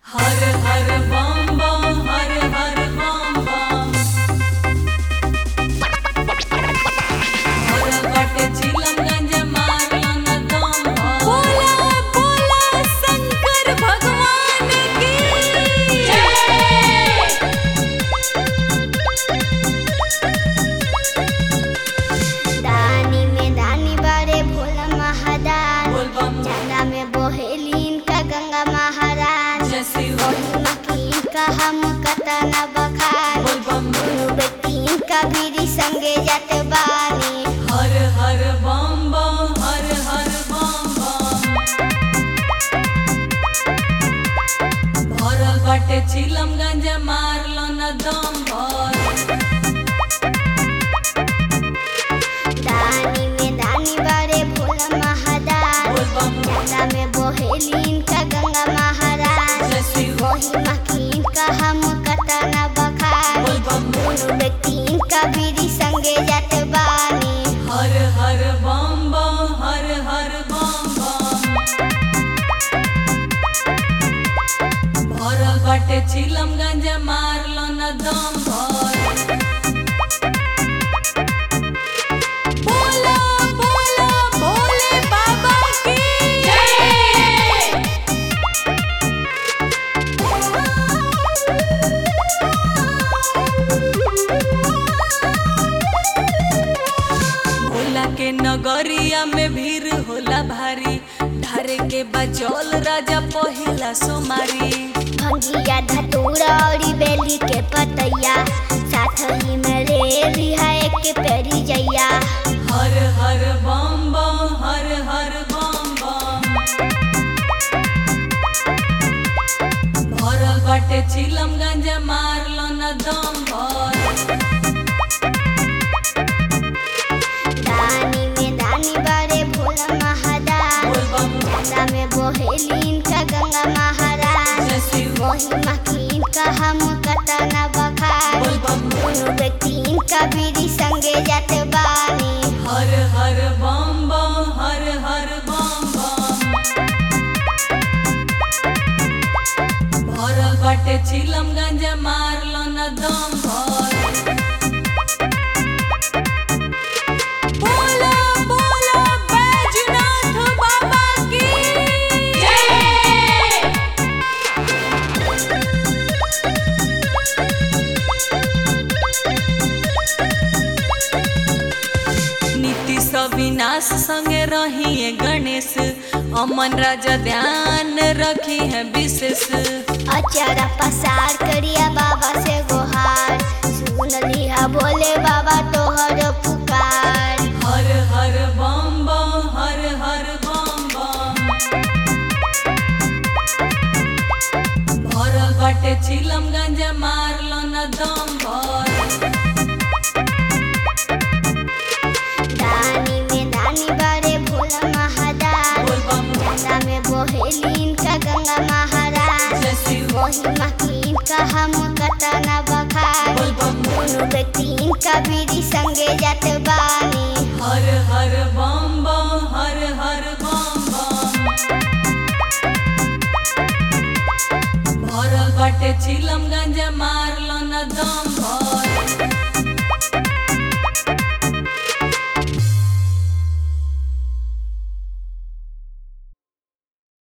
हर हर बम बम हर हर बम बम हर बटे चिलमगंज मारलन दम बोला बोला शंकर भगवान की दानी में दानी बारे भोला महादान बोल बम चंदा में बोहेलीन का गंगा महाराज जय शिव महिमा की का हम कतना बखान बोल बम दोनों बेटीन का बीरी संगे जाते बानी हर हर बम बम हर हर बम बम भरल बाटे चिलमगंज मारलन दम भर दानी में दानी बारे भोला महादान बोल बम चंदा में बोहेलीन का गंगा महाराज जय शिव महिमा की का हम कतना बखान बोल बम दोनों बेटीन का बीरी संगे जाते बानी हर हर बम बम हर हर बम बम भरल बाटे चिलमगंज मारलन दम भर बोला बोला भोले बाबा की जय भोला के नगरिया में भीड़ होला भारी ढारे के बजौल राजा पहिला सोमारी भंगिया धतूरा और बेली के पतैया साथ ही में रे रिहा एक पेरी जैया हर हर बम बम हर हर बम बम भरल बाटे चिलमगंज मारलन दम भर दानी में दानी बारे भोला महादान बोल बम चंदा में बोहेलीन का गंगा महाराज जय शिव महिमा की का हम कतना बखान बोल बम दोनों बेटीन का बीरी संगे जाते बानी हर हर बम बम हर हर बम बम भरल बाटे चिलमगंज मारलन दम भर बोला बोला बैजनाथ बाबा की जय नीतीश अविनाश संगे रही गणेश अमन राजा ध्यान रखी है विशेष अचारा पसार करिया बाबा से गोहार सुन लिहा बोले बाबा तोहर पुकार हर हर बम बम हर हर बम बम भरल बाटे चिलमगंज मारलन दम भर दानी में दानी बारे भोला महादान बोल बम चंदा में बोहेलीन का गंगा महाराज जय शिव महिमा की का हम कतना बखान बोल बम दोनों बेटीन का बीरी संगे जाते बानी हर हर बम बम हर हर बम बम भरल बाटे चिलमगंज मारलन दम भर